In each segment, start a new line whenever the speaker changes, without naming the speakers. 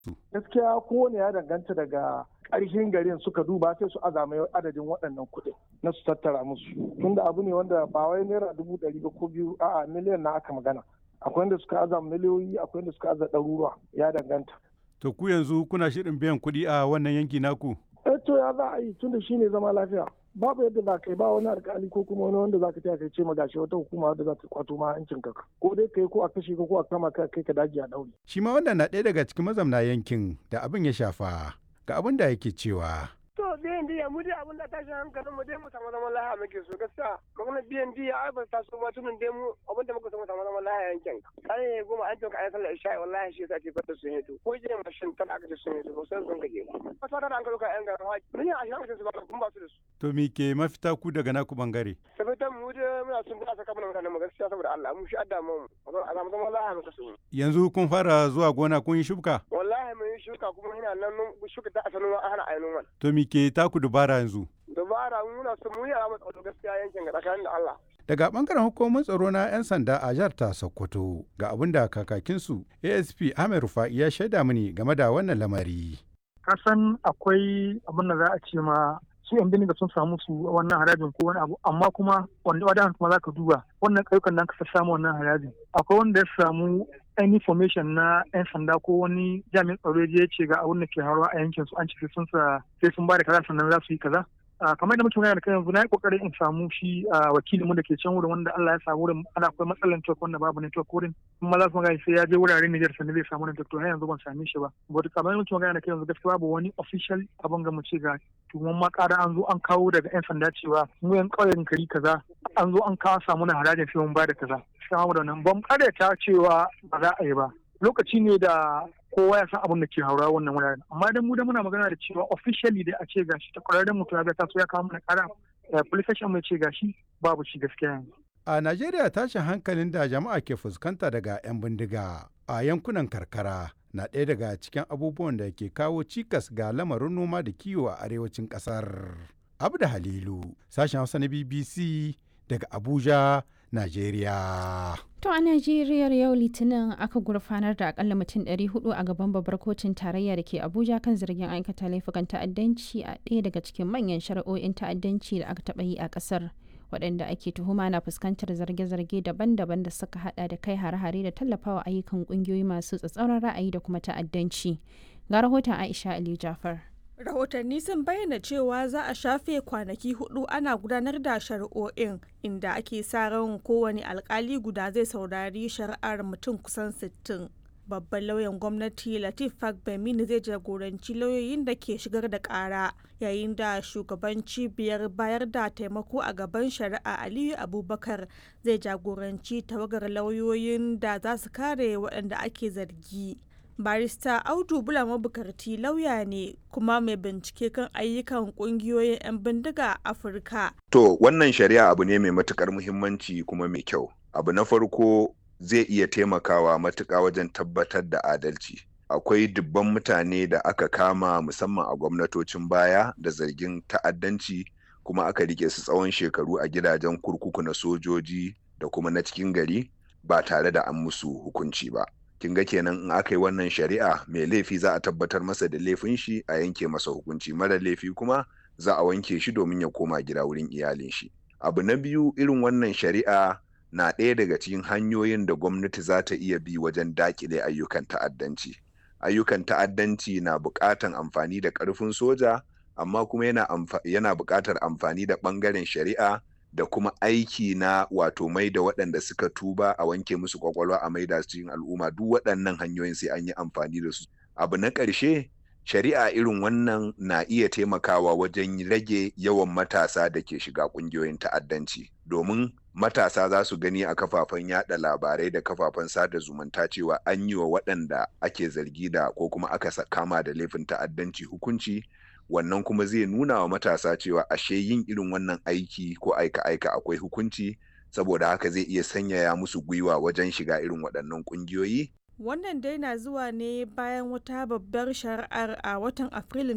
gaskiya kowane ya danganta daga ƙarshen garin suka duba sai su azama adadin waɗannan kuɗin na su tattara musu tunda abu ne wanda ba wai naira dubu ɗari ba ko biyu a'a miliyan na aka magana akwai wanda suka aza miliyoyi akwai wanda suka aza ɗaruruwa ya danganta
To ku yanzu kuna shirin biyan kuɗi a wannan yanki naku?
eh to ya za a yi tunda shine zama lafiya babu yadda za ka yi ba wani alkali ko kuma wani wanda za ka taya kai ce ma gashi wata hukuma wadda za ta kwato ma hancin ka ko dai kai ko a kashe ka ko a kama ka kai ka daji a daure.
Shi ma wannan na ɗaya daga cikin mazamna yankin da abin ya shafa ga abin da yake cewa.
To biyan diya mu dai abin da tashin hankalin mu dai mu samu zaman lahiya muke so gaskiya magana biyan diya ai ba ta so ba tunan dai mu abin da muka so mu samu zaman lahiya yankin kai goma an toka ayi sallar isha'i wallahi shi yasa ake fata sun yi to ko je mashin tana aka ce sun yi to ba sai sun gaje ba ba ta da an ka yan garin haji mun yi a shi su ba kun ba su da su
To me ke mafita ku daga naku bangare?
sabitan mu dai muna sun da saka mana mutanen mu gaskiya saboda Allah mu shi adda mu a samu zaman lahiya muka so
Yanzu kun fara zuwa gona kun yi shuka?
wallahi mun yi shuka kuma ina nan shuka ta asalin ana ainihin wani
To me ke taku dubara yanzu?
dabara muna so mu yi a matsayin gaskiya yankin ga tsakanin da Allah
Daga bangaren hukumar tsaro na 'yan sanda a jihar ta Sokoto ga abin da kakakinsu ASP Ahmed Rufa'i ya shaida mini game da wannan lamari.
kasan akwai abin da za a ce ma su yan bindiga sun samu su wannan harajin ko wani abu amma kuma wanda wadan kuma za ka duba wannan ƙauyukan nan ka samu wannan harajin akwai wanda ya samu any information na yan sanda ko wani jami'in tsaro ya ce ga abin da ke haruwa a yankin su an ce sun sa sai sun ba da kaza sannan za su yi kaza kamar da muke magana da kai yanzu na yi kokarin in samu shi wakilin mu da ke can wurin wanda Allah ya sa wurin ana akwai matsalar network wanda babu network wurin kuma za su magana sai ya je wuraren Niger sannan zai samu network to har yanzu ban same shi ba but kamar da muke magana da kai yanzu gaskiya babu wani official abin ga mu ce ga tuwon ma ƙara an zo an kawo daga yan sanda cewa mu yan ƙauyen kari kaza an zo an kawo samu na harajin sai mun ba da kaza sai mu da nan ban ta cewa ba za a yi ba lokaci ne da kowa ya san abin da ke haura wannan wuraren amma dan mu da muna magana da cewa officially dai a ce gashi ta kwararren mutum ya ga taso ya kawo mana kara police station mai ce gashi babu shi gaskiya yanzu
A Najeriya tashin hankalin da jama'a ke fuskanta daga 'yan bindiga a yankunan karkara na ɗaya daga cikin abubuwan da ke kawo cikas ga lamarin noma da kiwo a arewacin ƙasar. Abda Halilu, sashen Hausa na BBC daga Abuja, Najeriya.
To a Najeriya yau Litinin aka gurfanar da akalla mutum 400 a gaban babbar kotun tarayya da ke Abuja kan zargin aikata laifukan ta'addanci a ɗaya daga cikin manyan shari'o'in ta'addanci da aka taɓa yi a ƙasar. waɗanda ake tuhuma na fuskantar zarge-zarge daban-daban da suka hada da kai hare-hare da tallafawa ayyukan ƙungiyoyi masu tsatsauran ra'ayi da kuma ta'addanci. Ga rahoton Aisha Ali Jafar.
rahotanni sun bayyana cewa za a shafe kwanaki hudu ana gudanar da shari'o'in inda ake sa ran kowane alkali guda zai saurari shari'ar mutum kusan 60 babban lauyan gwamnati latif fagbemini zai jagoranci lauyoyin da ke shigar da kara yayin da shugaban cibiyar bayar da taimako a gaban shari'a aliyu abubakar zai jagoranci tawagar lauyoyin da za su kare waɗanda ake zargi barista audu bula mabukarti lauya ne kuma mai bincike kan ayyukan kungiyoyin 'yan bindiga a afirka
to wannan shari'a abu ne mai matukar muhimmanci kuma mai kyau abu na farko zai iya taimakawa matuƙa wajen tabbatar da adalci akwai dubban mutane da aka kama musamman a gwamnatocin baya da zargin ta'addanci kuma aka rike su tsawon shekaru a gidajen kurkuku na sojoji da kuma na cikin gari ba tare da an musu hukunci ba kin ga kenan in aka yi wannan shari'a mai laifi za a tabbatar masa da laifin shi a yanke masa hukunci mara laifi kuma za a wanke shi domin ya koma gida wurin iyalin shi abu na biyu irin wannan shari'a na ɗaya daga cikin hanyoyin da gwamnati za ta iya bi wajen dakile ayyukan ta'addanci ayyukan ta'addanci na buƙatan amfani da ƙarfin soja amma kuma yana, yana buƙatar amfani da ɓangaren shari'a da kuma aiki na wato mai da waɗanda suka tuba a wanke musu kwakwalwa a maida su cikin al'umma duk waɗannan hanyoyin sai an yi amfani da su abu na ƙarshe shari'a irin wannan na iya taimakawa wajen rage yawan matasa da ke shiga ƙungiyoyin ta'addanci domin matasa za su gani a kafafen yada labarai da kafafen sada zumunta cewa an yi wa waɗanda ake zargi da ko kuma aka kama da laifin ta'addanci hukunci wannan kuma zai nuna wa matasa cewa ashe yin irin wannan aiki ko aika-aika akwai hukunci saboda haka zai iya sanyaya musu gwiwa wajen shiga irin waɗannan ƙungiyoyi.
Wannan dai na zuwa ne bayan wata babbar shari'ar a watan Afrilun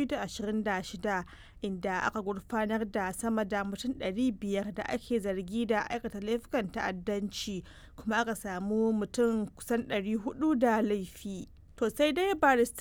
2026 inda aka gurfanar da sama da mutum 500 da ake zargi da aikata laifukan ta'addanci kuma aka samu mutum kusan 400 da laifi. To sai dai barista